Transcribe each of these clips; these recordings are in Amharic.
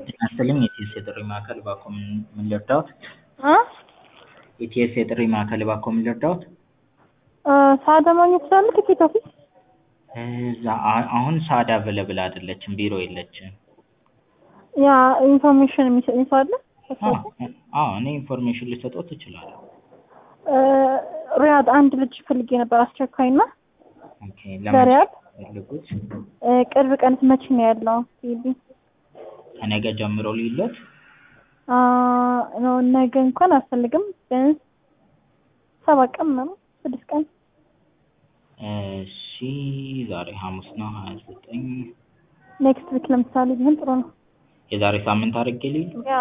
ጤና ይስጥልኝ የኢቲኤስ የጥሪ ማዕከል እባክዎ ምን ምን ልርዳዎት? እ ኢቲኤስ የጥሪ ማዕከል እባክዎ ምን ልርዳዎት? እ ሰዓዳ ማግኘት እችላለሁ ቲኬት ኦፊስ? እዛ አ- አሁን ሰዓዳ አቬለብል አይደለችም ቢሮ የለችም። ያ ኢንፎርሜሽን የሚሰጠኝ ሰው አለ? አዎ አዎ እኔ ኢንፎርሜሽን ልሰጥዎት እችላለሁ። እ ሪያድ አንድ ልጅ ፈልጌ ነበር አስቸኳይ እና ኦኬ ለሪያድ ፈልጉት እ ቅርብ ቀን መቼ ነው ያለው? ቤቢ ከነገ ጀምሮ ልዩሎት? አ ነው ነገ እንኳን አልፈልግም ቢያንስ ሰባት ቀን ምናምን ስድስት ቀን እሺ ዛሬ ሐሙስ ነው ሀያ ዘጠኝ ኔክስት ዊክ ለምሳሌ ቢሆን ጥሩ ነው። የዛሬ ሳምንት አድርጌ ልሂድ? ያ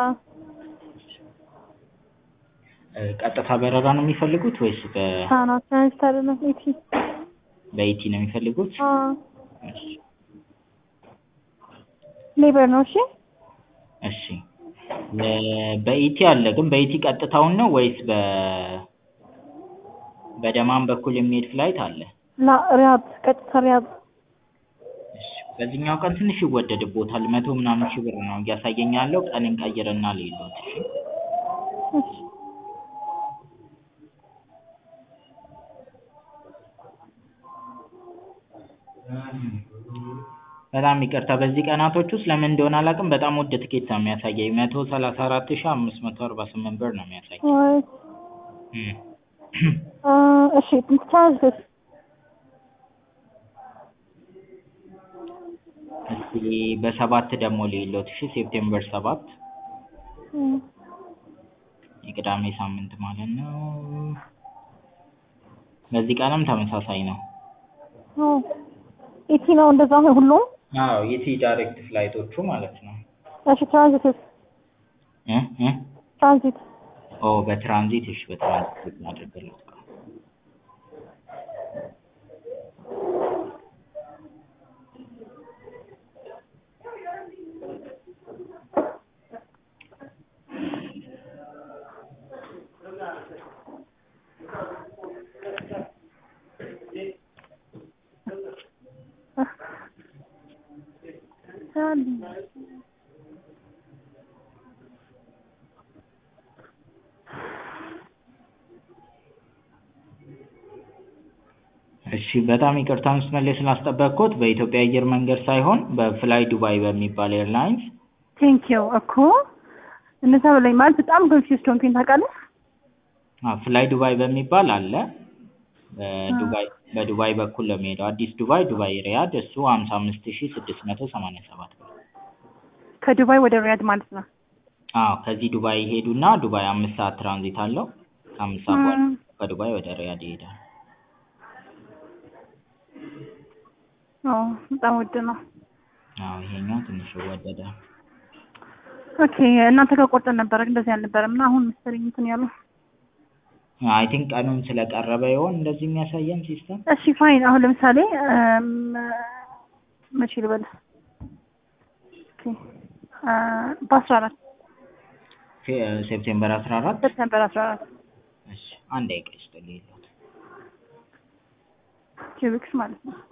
እ ቀጥታ በረራ ነው የሚፈልጉት ወይስ በ ሳና ትራንዚት አይደለም ኢቲ በኢቲ ነው የሚፈልጉት? አ እሺ ሌበር ነው እሺ እሺ የ- በኢቲ አለ ግን በኢቲ ቀጥታውን ነው ወይስ በ በደማም በኩል የሚሄድ ፍላይት አለ? ላ ሪያድ ቀጥታ ሪያድ እሺ በዚህኛው ቀን ትንሽ ይወደድብዎታል መቶ ምናምን ሺህ ብር ነው እያሳየኝ ያለው ቀን እንቀይርና ልሂድዎት እሺ እሺ በጣም ይቅርታ በዚህ ቀናቶች ውስጥ ለምን እንደሆነ አላውቅም በጣም ውድ ትኬት ነው የሚያሳየኝ መቶ ሰላሳ አራት ሺህ አምስት መቶ አርባ ስምንት ብር ነው የሚያሳየኝ ወይ እም አ እሺ ትራንዚት እስኪ በሰባት ደግሞ ልሂድዎት እሺ ሴፕቴምበር ሰባት እም የቅዳሜ ሳምንት ማለት ነው በዚህ ቀንም ተመሳሳይ ነው ኦ ኢቲ ነው እንደዛ ነው ሁሉም? አዎ ኢቲ ዳይሬክት ፍላይቶቹ ማለት ነው እሺ ትራንዚትስ እ እ ትራንዚት ኦ በትራንዚት እሺ በትራንዚት እናድርግልዎት እሺ በጣም ይቅርታ መስመር ላይ ስላስጠበቅኩት በኢትዮጵያ አየር መንገድ ሳይሆን በፍላይ ዱባይ በሚባል ኤርላይንስ ቴንኪው እኮ እነዛ በላይ ማለት በጣም ኮንፊውዝድ ሆንኩኝ ታውቃለህ? አዎ ፍላይ ዱባይ በሚባል አለ በዱባይ በዱባይ በኩል ነው የሚሄደው አዲስ ዱባይ ዱባይ ሪያድ እሱ ሀምሳ አምስት ሺህ ስድስት መቶ ሰማንያ ሰባት ብር ከዱባይ ወደ ሪያድ ማለት ነው። አዎ ከዚህ ዱባይ ይሄዱና ዱባይ አምስት ሰዓት ትራንዚት አለው ከአምስት ሰዓት በኋላ ከዱባይ ወደ ሪያድ ይሄዳል ኦ በጣም ውድ ነው። አዎ ይሄኛው ትንሽ ወደደ ኦኬ እናንተ ጋር ቆርጠን ነበረ እንደዚህ አልነበረም እና አሁን መሰለኝ እንትን ያሉ አይ ቲንክ ቀኑን ስለቀረበ ይሆን እንደዚህ የሚያሳየን ሲስተም እሺ ፋይን አሁን ለምሳሌ እም መቼ ልበል ኦኬ አ በአስራ አራት ሴፕቴምበር አስራ አራት ሴፕቴምበር አስራ አራት እሺ አንድ ደቂቃ ይስጥልኝ ልሂድ ቱ ዊክስ ማለት ነው።